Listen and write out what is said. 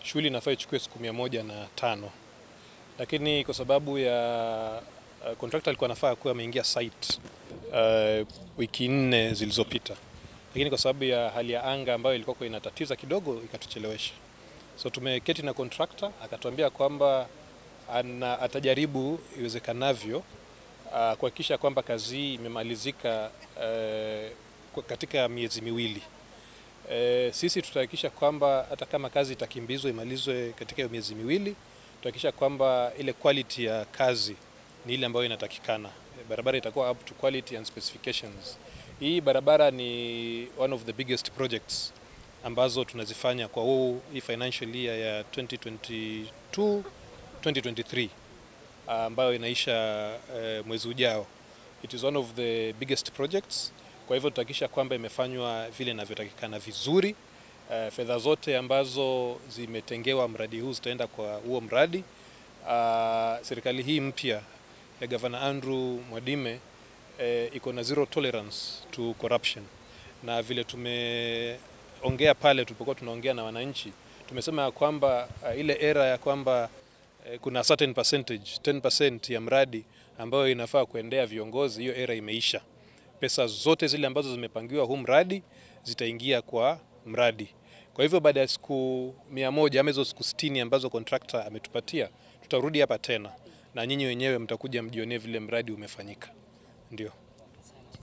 shughuli inafaa ichukue siku mia moja na tano lakini kwa sababu ya uh, contractor alikuwa anafaa kuwa ameingia site uh, wiki nne zilizopita, lakini kwa sababu ya hali ya anga ambayo ilikuwa inatatiza kidogo ikatuchelewesha. So tumeketi na contractor akatuambia kwamba ana, atajaribu iwezekanavyo uh, kuhakikisha kwamba kazi hii imemalizika uh, katika miezi miwili. E, sisi tutahakikisha kwamba hata kama kazi itakimbizwa imalizwe katika hiyo miezi miwili, tutahakikisha kwamba ile quality ya kazi ni ile ambayo inatakikana. E, barabara itakuwa up to quality and specifications. Hii barabara ni one of the biggest projects ambazo tunazifanya kwa huu hii financial year ya 2022 2023 ambayo inaisha uh, mwezi ujao. It is one of the biggest projects kwa hivyo tutahakikisha kwamba imefanywa vile inavyotakikana vizuri. Uh, fedha zote ambazo zimetengewa mradi huu zitaenda kwa huo mradi. Uh, serikali hii mpya ya Gavana Andrew Mwadime uh, iko na zero tolerance to corruption, na vile tumeongea pale tulipokuwa tunaongea na wananchi, tumesema ya kwamba uh, ile era ya kwamba uh, kuna certain percentage 10% ya mradi ambayo inafaa kuendea viongozi, hiyo era imeisha pesa zote zile ambazo zimepangiwa huu mradi zitaingia kwa mradi. Kwa hivyo baada ya siku mia moja ama hizo siku sitini ambazo contractor ametupatia, tutarudi hapa tena na nyinyi wenyewe mtakuja mjionee vile mradi umefanyika. Ndio.